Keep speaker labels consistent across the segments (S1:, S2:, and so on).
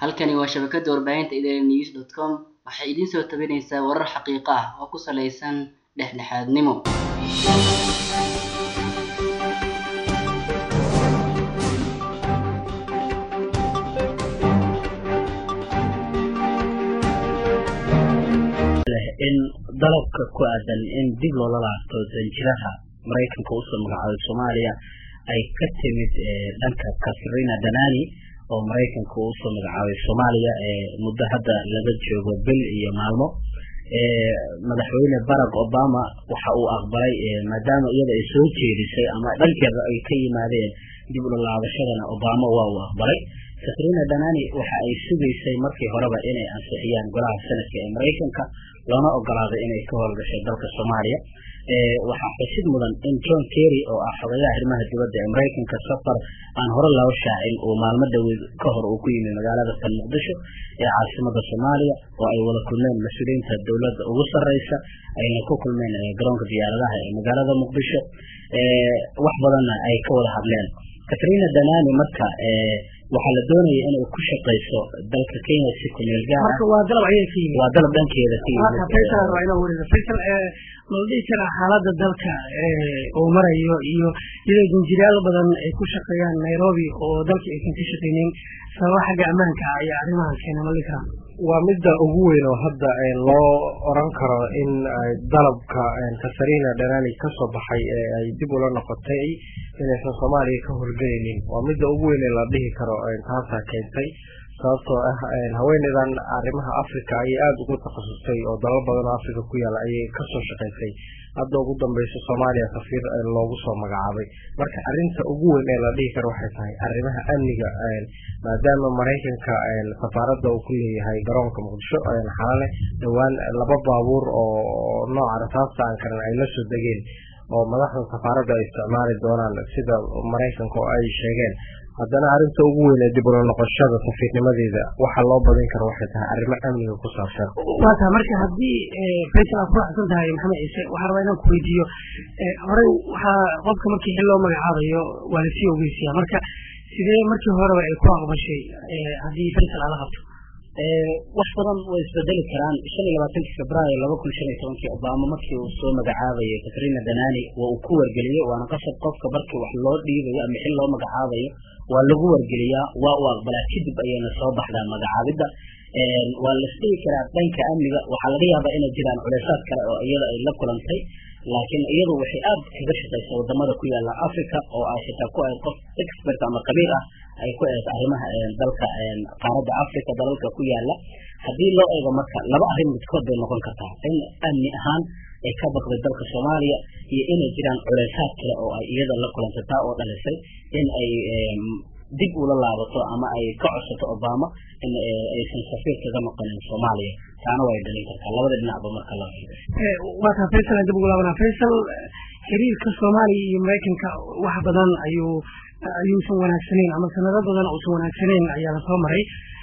S1: Halkani waa shabakada warbaahinta idanews.com waxay idin soo tabinaysaa warar xaqiiqo ah oo ku saleysan dhexdhexaadnimo.
S2: in dalabka ku aadan in dib loola laabto danjiraha maraykanka usoo magacaabay soomaaliya ay ka timid dhanka katrina danani oo maraykanka usoo magacaabay soomaaliya muddo hadda laga joogo bil iyo maalmo madaxweyne barack obama waxa uu aqbalay maadaama iyada ay soo jeedisay ama dhankeeda ay ka yimaadeen dib ula laabashadana obama waa uu aqbalay katrina danani waxa ay sugaysay markii horeba inay ansixiyaan golaha sanadka ee maraykanka loona ogolaaday inay ka howlgashay dalka soomaaliya waxaa xusid mudan in john kerry oo ah xogayaha arrimaha dibadda ee maraykanka safar aan hore loo shaacin uu maalmo dhaweyd ka hor uu ku yimi magaalada tan muqdisho ee caasimada soomaaliya oo ay wada kulmeen mas-uuliyiinta dowladda ugu sarreysa ayna ku kulmeen garoonka diyaaradaha ee magaalada muqdisho wax badanna ay ka wada hadleen katrina danani marka waxaa la doonaya inay ku shaqayso dalka kenya si kumeel gaar ah
S3: waa dalab ayay ka yimid
S2: waa dalab dhankeeda ka yimid
S3: faysal waa inoo wariga faysal ma la dhihi karaa xaaladda dalka uu marayo iyo iyadoo danjirayaal badan ay ku shaqeeyaan nairobi oo dalka aysan ka shaqeynin sababa xagga ammaanka ah ayaa arrimahan keena ma la dhihi karaa
S4: waa midda ugu weyn oo hadda loo oran karo in dalabka katarina dhanani kasoo baxay ee ay dib ula noqotay inaysan soomaaliya ka horgelaynin waa midda ugu weyn ee la dhihi karo taasaa keentay sababtoo ah haweeneydan arrimaha africa ayay aada ugu takhasustay oo dalal badan oo africa ku yaala ayay kasoo shaqaysay hadda ugu dambeyso soomaaliya safiir loogu soo magacaabay marka arinta ugu weyn ee la dhihi karo waxay tahay arrimaha amniga maadaama maraykanka safaaradda uu ku leeyahay garoonka muqdisho xalale dhowaan laba baabuur oo nooca rasaasta aan karin ay la soo degeen oo madaxda safaaradda ay isticmaali doonaan sida maraykanka oo ay sheegeen haddana arrinta ugu weyn ee dib ula noqoshada safiirnimadeeda waxa loo badin karo waxay tahay arrimo amniga ku saabsan
S3: waa tahay marka haddii faysal aad ku raxsan tahay maxamed ciise waxaan rabaa inaan ku weydiiyo horey waxaa qofka markii xil loo magacaabayo waa lasii ogeysiya marka sidee markii horeba ay ku aqbashay haddii faysal aala qabto
S2: wax badan way isbedeli karaan shan iyo labaatankii februaayo laba kun shan iyo tobankii obama markii uu soo magacaabayay katrina danani waa uu ku wargeliyey waana qasab qofka markii wax loo dhiibayo ama xil loo magacaabayo waa lagu wargeliyaa waa uu aqbalaa kadib ayayna soo baxdaa magacaabidda waa la isdhigi karaa dhanka amniga waxaa laga yaabaa inay jiraan culeysaad kale oo iyada ay la kulantay laakiin iyadu waxay aad kaga shaqaysaa wadamada ku yaala africa oo ay xitaa ku ahayd qof expert ama qabiir ah ay ku ahayd arrimaha dalka qaaradda africa dalalka ku yaala haddii loo eego marka laba arrin midkood bay noqon kartaa in amni ahaan ay ka baqday dalka soomaaliya iyo inay jiraan culeysaad kale oo ay iyada la kulantay taa oo dhalisay in ay dib ula laabato ama ay ka codsato obama in aysan safiir kaga noqonin soomaaliya taana way dhalin kartaa labada dhinacba marka la
S3: waa taa faysal aan dib ugu laabanaa faysal xiriirka soomaaliya iyo maraykanka wax badan ayuu ayuusan wanaagsanayn ama sanado badan uusan wanaagsanayn ayaa lasoo maray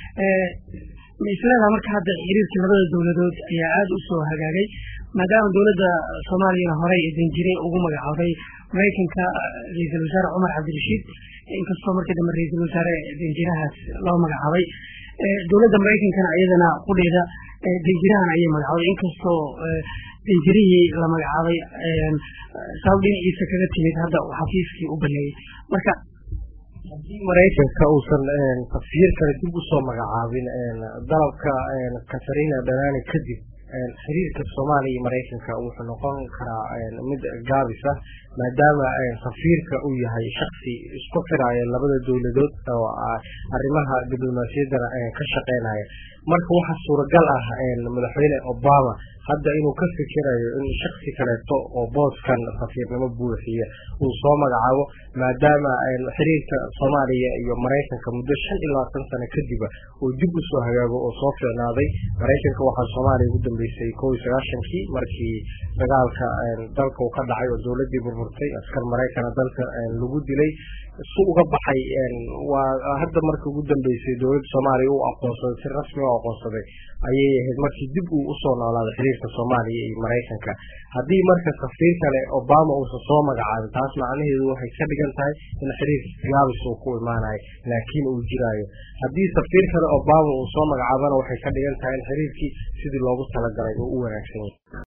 S3: ma isleedaha marka hadda xiriirka labada dowladood ayaa aada u soo hagaagay maadaama dowladda soomaaliyana horey danjire ugu magacaabay maraykanka ra-iisul wasaare cumar cabdirashiid inkastoo markii dambe ra-iisul wasaare danjirahaas loo magacaabay dowladda maraykankana iyadana qudheeda danjirahan ayay magacaabay inkastoo danjirihii la magacaabay sabab dhinaciisa kaga timid hadda uu xafiiskii u baneeyey marka
S4: haddii maraykanka uusan safiir kale dib usoo magacaabin dalabka katarina dhanani kadib xiriirka soomaaliya iyo maraykanka wuxuu noqon karaa mid gaabis ah maadaama safiirka uu yahay shaksi isku xiraya labada dowladood oo arrimaha diblomaasiyaddana ka shaqeynaya marka waxaa suuragal ah madaxweyne obama hadda inuu ka fikirayo in shaksi kaleeto oo booskan safiirnimo buuxiya uu soo magacaabo maadaama xiriirka soomaaliya iyo maraykanka muddo shan iyo labaatan sano kadiba uu dib usoo hagaago oo soo fiicnaaday maraykanka waxaa soomaaliya ugu dambeysay kow iyo sagaashankii markii dagaalka dalka uu ka dhacay oo dowladii furtay askar maraykana dalka lagu dilay su uga baxay waa hadda markii ugu dambeysay dowladda soomaaliya u aqoonsaday si rasmi u aqoonsaday ayay ahayd markii dib uu usoo noolaaday xiriirka soomaaliya iyo maraykanka haddii marka safiir kale obama uusan soo magacaabin taas macnaheedu waxay ka dhigan tahay in xiriirka gaabis uu ku imaanayo laakiin uu jiraayo haddii safiir kale obama uu soo magacaabana waxay ka dhigan tahay in xiriirkii sidii loogu talagalay uu u wanaagsan yahay